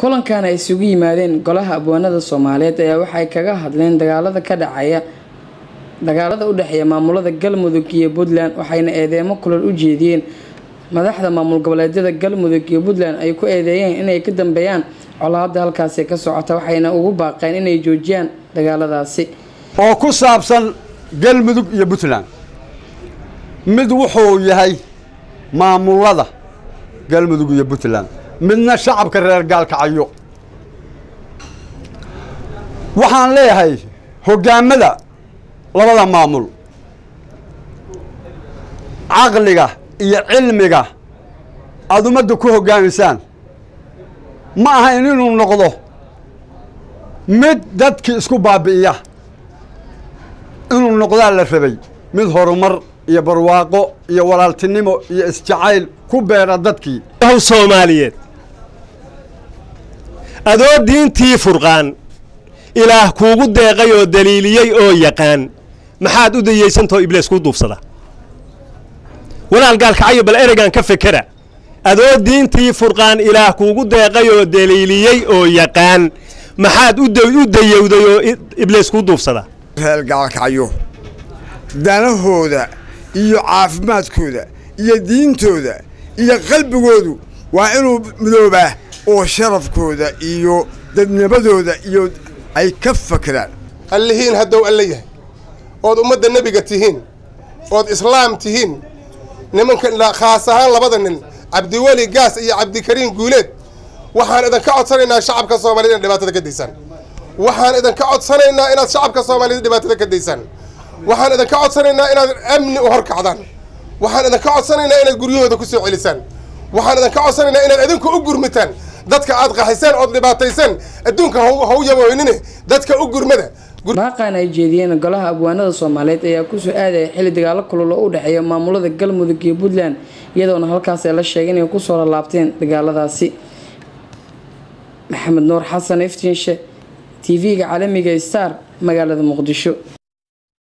kulankan ay isugu yimaadeen golaha abwaanada soomaaliyeed ayaa waxay kaga hadleen dagaalada ka dhacaya dagaalada u dhexeeya maamulada galmudug iyo puntland waxayna eedeemo kulal u jeediyeen madaxda maamul goboleedyada galmudug iyo puntland ay ku eedeeyeen inay ka dambeeyaan colaada halkaasi ka socota waxayna ugu baaqeen inay joojiyaan dagaaladaasi oo ku saabsan galmudug iyo puntland mid wuxuu yahay maamulada galmudug iyo puntland midna shacabka reer gaalkacyo waxaan leeyahay hoggaamada labada maamul caqliga iyo cilmiga aada ummadda ku hoggaamisaan ma ahayn inuu noqdo mid dadkii isku baabi'iya inuu noqdaa la rabay mid horumar iyo barwaaqo iyo walaaltinimo iyo isjacayl ku beera dadkii w soomaaliyeed adoo diintii furqaan ilaah kuugu deeqay oo daliiliyey oo yaqaan maxaad u dayeysantao ibliis kuu duufsada walaal gaalkacayo bal ereygan ka fekera adoo diintii furqaan ilaah kuugu deeqay oo daliiliyey oo yaqaan maxaad u dayowday oo ibliis kuu duufsada reer gaalkacyo danahooda iyo caafimaadkooda iyo diintooda iyo qalbigoodu waa inuu midoobaa oo sharafkooda iyo dadnimadooda iyo ay ka fakeraan allihiin haddow alle yahay ood ummadda nebiga tihiin ood islaam tihiin nimanka khaas ahaan labada nin cabdiweli gaas iyo cabdikariin guuleed waxaan idinka codsanaynaa shacabka soomaaliyed inaad dhibaatada ka daysaan waxaan idinka codsanaynaa inaad shacabka soomaaliyed dhibaatada ka daysaan waxaan idinka codsanaynaa inaad amni u horkacdaan waxaan idinka codsanaynaa inaad guryahooda ku soo celisaan waxaan idinka codsanaynaa inaad idinku u gurmitaan dadka aad qaxiseen ood dhibaatayseen adduunka haw yaboynine dadka u gurmada baaqan ay jeediyeen golaha abwaanada soomaaliyeed ayaa kusoo aadaya xilli dagaalo kulul oo u dhexeeya maamulada galmudug iyo puntland iyadoona halkaas ay la sheegay inay kusoo lalaabteen dagaaladaasi maxamed nuur xasan iftiinshe t v-ga caalamiga star magaalada muqdisho